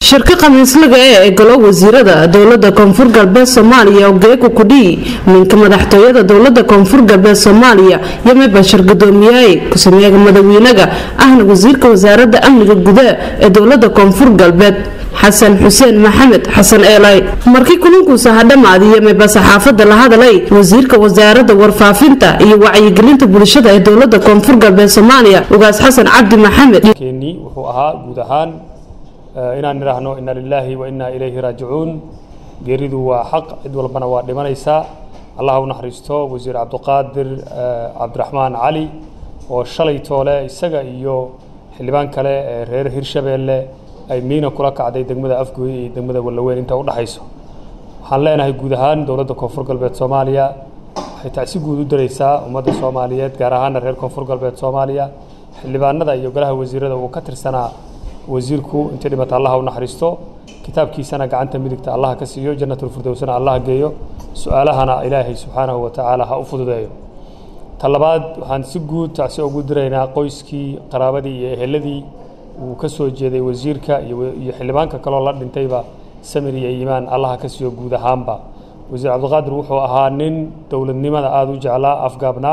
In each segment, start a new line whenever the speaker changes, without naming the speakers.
shirka khamiislaga ee golo wasiirada dowlada koonfur galbeed soomaaliya oo geeko kudhii minka madaxtooyada dowlada koonfur galbeed soomaaliya yame bashir gudoomiyahay ku-sameega madawiinaga ahna wasiirka wasaarada amniga gudaha ee dowlada koonfur galbeed xasan xuseen maxamed xasan eelay markii kulankuusa hadhamaadi yameba saxaafada la hadalay wasiirka wasaarada warfaafinta iyo wacyigelinta bulshada ee dowlada koonfur galbeed soomaaliya ugaas xasan cabdi maxamed
keenii wuxuu ahaa guud ahaan inaan nidhaahno ina lilaahi wa inaa ilayhi raajicuun geeridu waa xaq cid walbana waa dhimanaysaa allah u naxariisto wasiir cabdiqaadir cabdiraxmaan cali oo shalay toole isaga iyo xildhibaan kale ee reer hirshabeelle ay miina kula kacday degmada afgooy iyo degmada wallaweyn inta u dhexayso waxaan leenahay guud ahaan dowladda koonfur galbeed soomaaliya waxay tacsi guud u daraysaa ummadda soomaaliyeed gaar ahaana reer koonfur galbeed soomaaliya xildhibaanada iyo golaha wasiirada uu ka tirsanaa wasiirku intii dhimata allaha u naxariisto kitaabkiisana gacanta midigta allaha ka siiyo jannatulfirdowsana allaha geeyo su-aalahana ilaahay subxaanahu wa tacaala ha u fududeeyo ta labaad waxaan si guud tacsi ugu diraynaa qoyskii qaraabadii iyo eheladii uu ka soo jeeday wasiirka iyo xildhibaanka kaloo la dhintayba samir iyo iimaan allaha ka siiyo guud ahaanba wasiir cabdiqaadir wuxuu ahaa nin dowladnimada aada u jeclaa afgaabnaa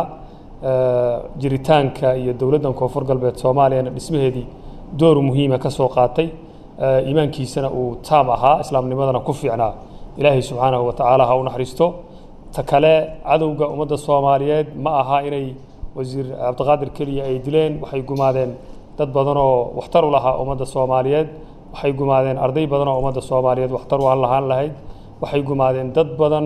jiritaanka iyo dowladdan koonfur galbeed soomaaliyana dhismaheedii door muhiima ka soo qaatay iimaankiisana uu taam ahaa islaamnimadana ku fiicnaa ilaahay subxaanahu wa tacaala ha u naxariisto ta kale cadowga ummadda soomaaliyeed ma aha inay wasiir cabdiqaadir keliya ay dileen waxay gumaadeen dad badan oo waxtar u lahaa ummadda soomaaliyeed waxay gumaadeen arday badan oo ummadda soomaaliyeed waxtar u lahaan lahayd waxay gumaadeen dad badan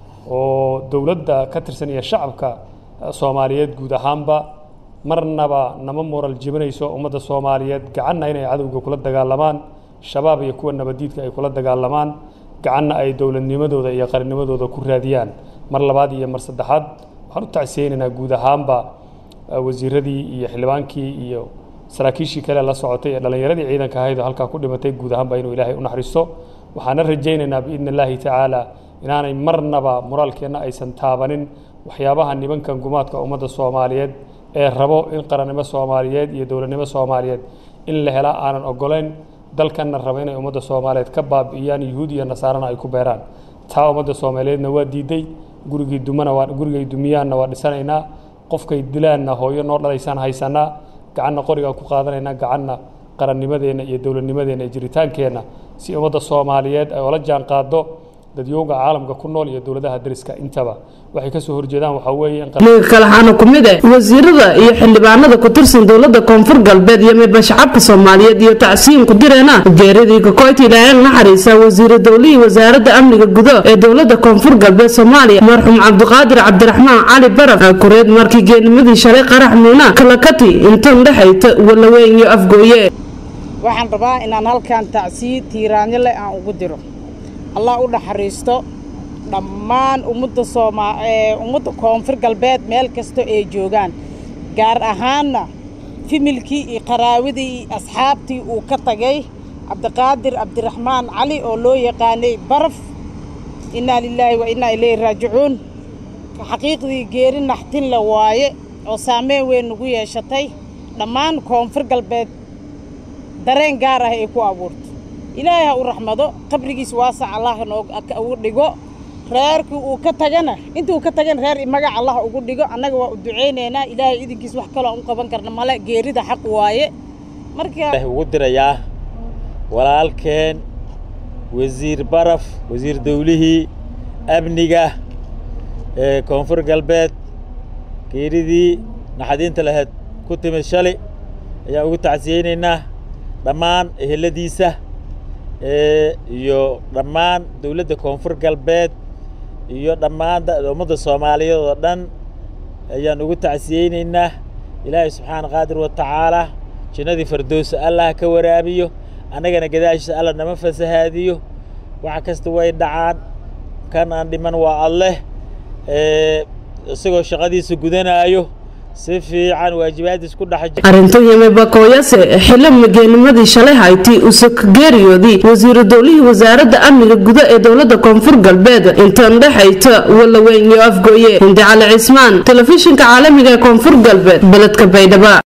oo dowladda ka tirsan iyo shacabka soomaaliyeed guud ahaanba marnaba nama moral jibinayso ummadda soomaaliyeed gacanna inay cadowga kula dagaalamaan shabaab iyo kuwa nabadiidka ay kula dagaalamaan gacanna ay dowladnimadooda iyo qarannimadooda ku raadiyaan mar labaad iyo mar saddexaad waxaan u tacsiyeynaynaa guud ahaanba wasiiradii iyo xildhibaankii iyo saraakiishii kale la socotay ee dhallinyaradii ciidanka ahayd oo halkaa ku dhimatay guud ahaanba inuu ilaahay u naxariisto waxaana rajaynaynaa biidni illaahi tacaala inaanay marnaba moraalkeenna aysan taabanin waxyaabaha nibankan gumaadka ummadda soomaaliyeed ee rabo in qarannimo soomaaliyeed iyo dowladnimo soomaaliyeed in la helaa aanan ogolayn dalkanna rabo inay ummadda soomaaliyeed ka baabi'iyaan yuhuud iyo nasaarana ay ku beeraan taa ummadda soomaaliyeedna waa diiday gurigii dumana waa gurigay dumiyaanna waa dhisanaynaa qofkay dilaanna hooyo noo dhalaysaan haysanaa gacanna qorigaan ku qaadanaynaa gacanna qarannimadeenna iyo dowladnimadeenna iyo jiritaankeenna si ummadda soomaaliyeed ay ola jaan qaado dadyooga caalamka ku nool iyo dowladaha dariska intaba waxay ka soo horjeedaan waxaa weeye
ninka kale waxaana ku mid ah wasiirada iyo xildhibaanada ku tirsan dowlada koonfur galbeed iyo midba shacabka soomaaliyeed iyo tacsiin ku direena geeridii kakoyti ilaahay naxariisa wasiira dowlihii wasaarada amniga gudo ee dowlada koonfur galbeed soomaaliya marxuum cabdiqaadir cabdiraxmaan cali baraf kureed markii geenimadii shalay qarax miina kalakati intan dhexayta walaweyn iyo afgooye
waxaan rabaa inaan halkan tacsiyi tiiraanyo leh aan ugu diro allah u naxariisto dhammaan ummadda sooma ummadda koonfur galbeed meel kasta ay joogaan gaar ahaanna fimilkii iyo qaraawadii iyo asxaabtii uu ka tagay cabdiqaadir cabdiraxmaan cali oo loo yaqaanay baraf innaa lilaahi wa innaa ilayhi raajicuun xaqiiqdii geeri naxtin la waaye oo saameyn weyn nagu yeeshatay dhammaan koonfur galbeed dareen gaar ah ay ku abuurto ilaahay ha u raxmado qabrigiis waasac allah noogu dhigo reerkii uu ka tagana intuu ka tagana reer magac allah ugu dhigo annaga waa u ducaynaynaa ilaahay idinkiis wax kaloo aan u qaban karna male geerida xaq waaye marka
ugu dirayaa walaalkeen wasiir baraf wasiir dawlihii amniga ee koonfur galbeed geeridii naxadiinta lahayd ku timid shalay ayaan ugu tacsiyeynaynaa dhammaan eheladiisa iyo dhammaan dowladda koonfur galbeed iyo dhammaan ummadda soomaaliyeed oo dhan ayaan ugu tacsiyeynaynaa ilaahay subxaana qaadir wa tacaala jannadii fardowsa allah ka waraabiyo annagana gadaashiisa alla nama fasahaadiyo wax kasta way dhacaan kan aan dhiman waa alleh isagoo shaqadiisa gudanaayo si fiican waajibaadiis ku dhex
arrintan yame bakooyase xilo mageenimadii shalay hayti usaka geeriyoodii wasiiru dowlihii wasaaradda amniga gudo ee dowlada koonfur galbeed intan dhexayta walaweyn iyo afgooye hindi cali cismaan telefishinka caalamiga ee koonfur galbeed beledka baydhaba